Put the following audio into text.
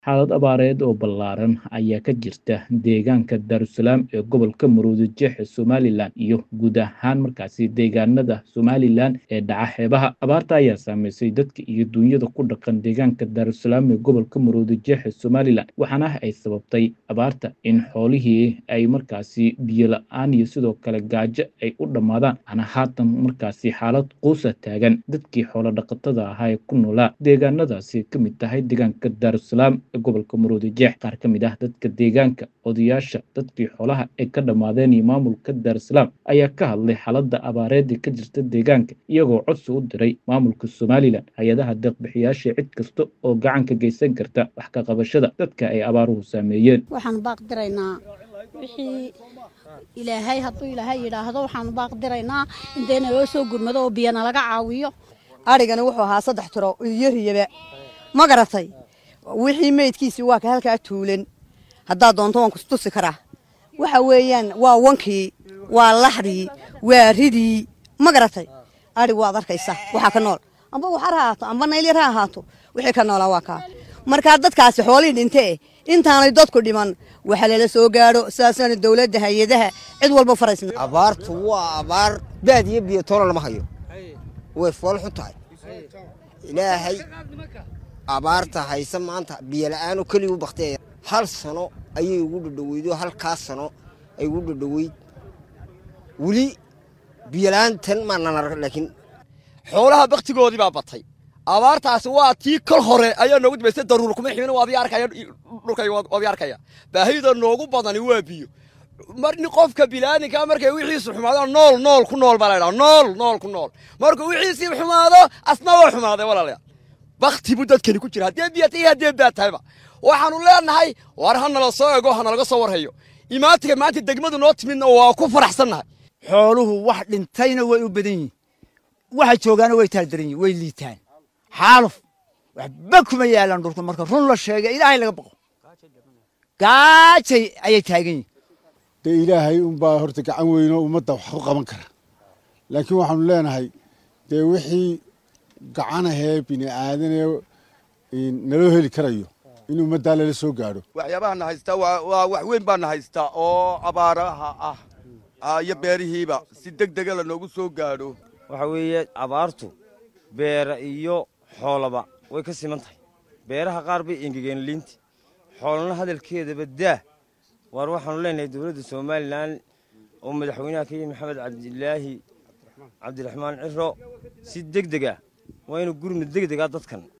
Xaalad abaareed oo ballaaran ayaa ka jirta deegaanka Daarusalaam ee gobolka Maroodijeex ee Somalilan iyo guud ahaan markaasi deegaanada Somalilan ee dhaca xeebaha. Abaarta ayaa saameysay dadka iyo duunyada ku dhaqan deegaanka Daarusalaam ee gobolka Maroodijeex ee Somalilan, waxaana ay sababtay abaarta in xoolihii ay markaasi biyo la'aan iyo sidoo kale gaajo ay u dhammaadaan, waxaana haatan markaasi xaalad quusa taagan dadkii xoolo dhaqatada ahaa ee ku noolaa deegaanadaasi ka mid tahay deegaanka Daarusalaam ee gobolka Maroodijeex. Qaar ka mid ah dadka deegaanka, odayaasha, dadkii xoolaha ay ka dhammaadeen iyo maamulka Daarusalaam ayaa ka hadlay xaaladda abaareed ee ka jirta deegaanka, iyagoo codsi u diray maamulka Somalilan, hay-adaha deeq-bixiyayaasha iyo cid kasta oo gacan ka geysan karta wax ka qabashada dadka ay abaaruhu saameeyeen. waxaan baaq diraynaa wixii ilaahay hadduu ilaahay yidhaahdo waxaanu baaq diraynaa intayna loo soo gurmado oo biyo nalaga caawiyo adhigani wuxuu ahaa saddex tiro iyo riyaba ma garatay wixii meydkiisii waa ka halkaa tuulan haddaad doonto waan kustusi karaa waxa weeyaan waa wankii waa laxdii waa ridii ma garatay adhig waad arkaysa waxaa ka nool amba waxar ha ahaato amba naylyar ha ahaato wixii ka noolaa waa kaa markaa dadkaasi xoolihii dhintee intaanay dadku dhiman waxa lala soo gaadho sidaasana dowladda hay-adaha cid walba faraysna abaartu waa abaar baad iyo biyo toona lama hayo way fool xun tahay ilaahay abaarta hayse maanta biyo la-aanu keligu bakteeya hal sano ayay ugu dhadhaweydo halkaas sano ay ugu dhadhaweyd weli biyo la-aantan maanan arag laakiin xoolaha baktigoodii baa batay abaartaasi waa tii kol hore ayaa noogu dambaysay daruur kuma ximin waadii arkaya dhulkayga waadii arkaya baahida noogu badani waa biyo mar nin qofka bilaadanka markay wixiisu xumaado nool nool ku nool baa la ydhaha nool nool ku nool markuu wixiisii xumaado asna waa xumaaday walaalayaal bakti buu dadkani ku jira haddee biya tahay haddee baad tahayba waxaanu leenahay war ha nala soo ego ha nalaga soo warhayo imaantiga maanta degmadu noo timidna waa ku faraxsannahay xooluhu wax dhintayna way u badan yihin waxa joogaana way taaldaran yihin way liitaan xaaluf waxba kuma yaalaan dhulka marka run la sheega ilaahay laga baqo gaajay ayay taagan yihin dee ilaahay unbaa horta gacan weynoo ummadda wax ku qaban kara laakiin waxaanu leenahay dee wixii gacanahee bini aadanee naloo heli karayo in ummaddaa lala soo gaadho waxyaabaha na haystaa waa wax weyn baa na haystaa oo abaaraha ah iyo beerihiiba si deg dega lanoogu soo gaadho waxa weeye abaartu beera iyo xoolaba way ka siman tahay beeraha qaar bay engegeen liinti xoolana hadalkeedaba daah waar waxaanu leenahay dowladda somalilan oo madaxweynaha ka yihi maxamed cabdilaahi cabdiraxmaan ciro si deg deg ah waa inu gurmud deg dega dadkan